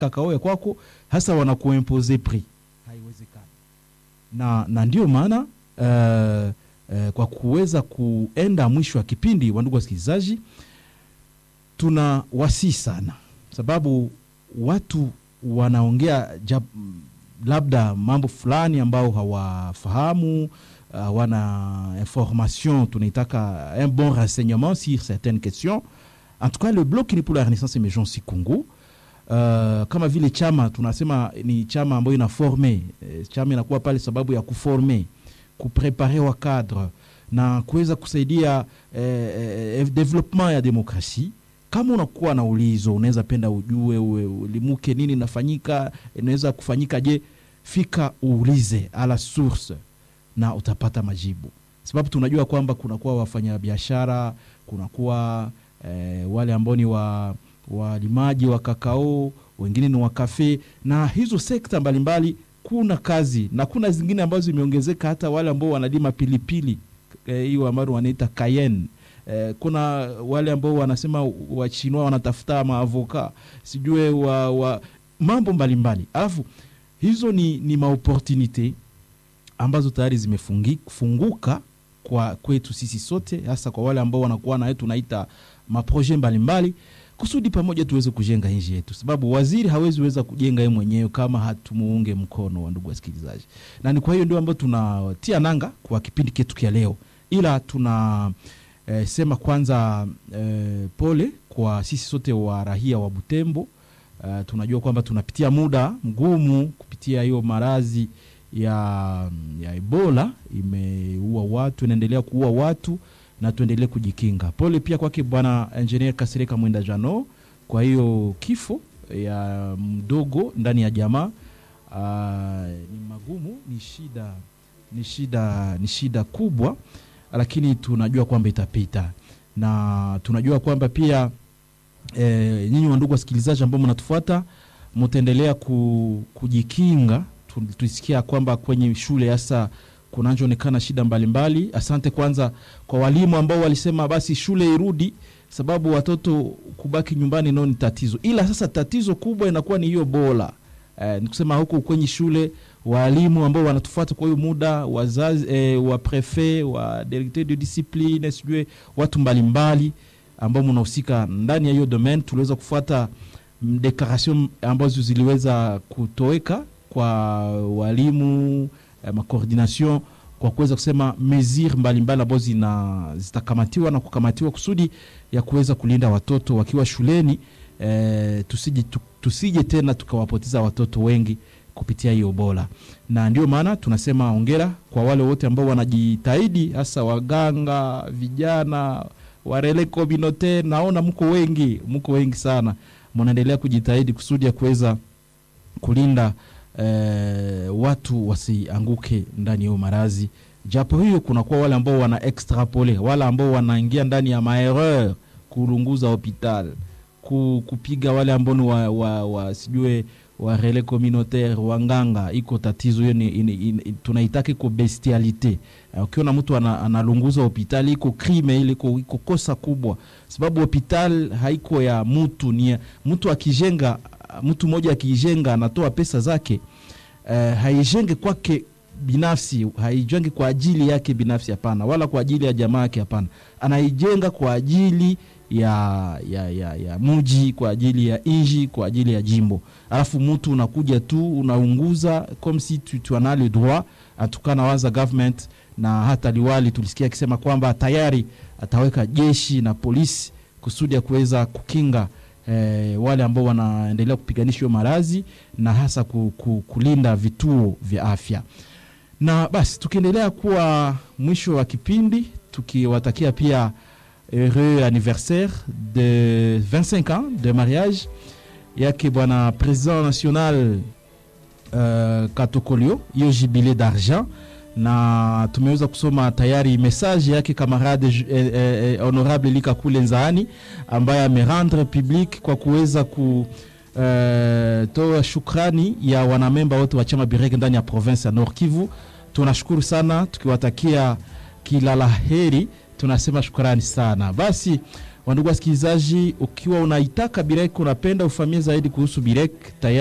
kakao ya kwako hasa wanakuimpose prix haiwezekani na, na ndio maana uh, uh, kwa kuweza kuenda mwisho wa kipindi wandugu wasikilizaji tuna wasii sana sababu watu wanaongea jab, labda mambo fulani ambao hawafahamu hawana uh, information tunaitaka un bon renseignement sur certaines questions en tout cas le bloc ni pour la renaissance emergence Congo uh, kama vile chama tunasema ni chama ambayo ina forme eh, chama inakuwa pale sababu ya kuforme kuprepare wa cadre na kuweza kusaidia eh, eh, development ya demokrasia kama unakuwa na ulizo unaweza penda ujue uwe, ulimuke nini nafanyika inaweza kufanyika je fika uulize ala source na utapata majibu sababu tunajua kwamba kunakuwa wafanyabiashara kunakuwa eh, wale ambao ni wa walimaji wa kakao wengine ni wa kafe na hizo sekta mbalimbali kuna kazi na kuna zingine ambazo zimeongezeka hata wale ambao wanalima pilipili hiyo eh, ambayo wanaita cayenne Eh, kuna wale ambao wanasema wachinwa wanatafuta maavoka sijue wa, wa mambo mbalimbali alafu hizo ni, ni maopportunite ambazo tayari zimefunguka kwa kwetu sisi sote hasa kwa wale ambao wanakuwa naye tunaita maproje mbalimbali kusudi pamoja tuweze kujenga nchi yetu sababu waziri hawezi weza kujenga yeye mwenyewe kama hatumuunge mkono wa ndugu wasikilizaji na ni kwa hiyo ndio ambayo tunatia nanga kwa kipindi ketu kia leo ila tuna eh, sema kwanza eh, pole kwa sisi sote wa rahia wa Butembo. Uh, tunajua kwamba tunapitia muda mgumu kupitia hiyo marazi ya, ya Ebola imeua watu, inaendelea kuua watu na tuendelee kujikinga. Pole pia kwake bwana engineer Kasireka Mwenda Jano kwa hiyo kifo ya mdogo ndani ya jamaa. Uh, ni magumu, ni shida, ni shida, ni shida kubwa lakini tunajua kwamba itapita na tunajua kwamba pia e, nyinyi wandugu wasikilizaji ambao mnatufuata mtaendelea ku, kujikinga. Tulisikia kwamba kwenye shule hasa kunachoonekana shida mbalimbali mbali. Asante kwanza kwa walimu ambao walisema basi shule irudi, sababu watoto kubaki nyumbani nao ni tatizo, ila sasa tatizo kubwa inakuwa ni hiyo bola e, nikusema huko kwenye shule walimu ambao wanatufuata kwa hiyo muda wazazi eh, wa prefet wa directeur de discipline sijue watu mbalimbali ambao mnahusika ndani ya hiyo domaine tuliweza kufuata declaration ambazo ziliweza kutoweka kwa walimu eh, macoordination kwa kuweza kusema mesure mbalimbali ambazo zina zitakamatiwa na kukamatiwa kusudi ya kuweza kulinda watoto wakiwa shuleni eh, tusije, tu, tusije tena tukawapoteza watoto wengi kupitia hiyo Ebola, na ndio maana tunasema ongera kwa wale wote ambao wanajitahidi, hasa waganga, vijana, warele communautaire. Naona mko wengi, mko wengi sana, mnaendelea kujitahidi kusudi ya kuweza kulinda eh, watu wasianguke ndani ya marazi. Japo hiyo kunakuwa wale ambao wana extrapole, wale ambao wanaingia ndani ya maerreur, kurunguza hospital, kupiga wale ambao ni wa, wa, wa sijue warele communautaire wanganga, iko tatizo hiyo, tunaitaka iko bestialite. Ukiona mtu analunguza hospitali iko crime ile, iko, iko kosa kubwa, sababu hospitali haiko ya mtu, ni mtu akijenga, mtu mmoja akijenga anatoa pesa zake, uh, haijenge kwake binafsi, haijenge kwa ajili yake binafsi, hapana, wala kwa ajili ya jamaa yake, hapana, anaijenga kwa ajili ya, ya, ya, ya muji kwa ajili ya inji kwa ajili ya jimbo, alafu mtu unakuja tu unaunguza comme si tu, tu ana le droit atukana waza government. Na hata liwali tulisikia akisema kwamba tayari ataweka jeshi na polisi kusudi ya kuweza kukinga eh, wale ambao wanaendelea kupiganisha hiyo maradhi na hasa ku, ku, kulinda vituo vya afya. Na basi tukiendelea kuwa mwisho wa kipindi tukiwatakia pia heureux anniversaire de 25 ans de mariage yake bwana president national uh, Katokolio, hiyo jibile d'argent, na tumeweza kusoma tayari message yake kamarade eh, eh, honorable Lika Kule Nzaani ambaye amerendre public kwa kuweza ku uh, toa shukrani ya wanamemba wote wa chama Bireke ndani ya province ya Nord Kivu. Tunashukuru sana tukiwatakia kila la heri tunasema shukrani sana. Basi Wandugu wasikilizaji, ukiwa unaitaka Birek, unapenda ufamie zaidi kuhusu Birek tayari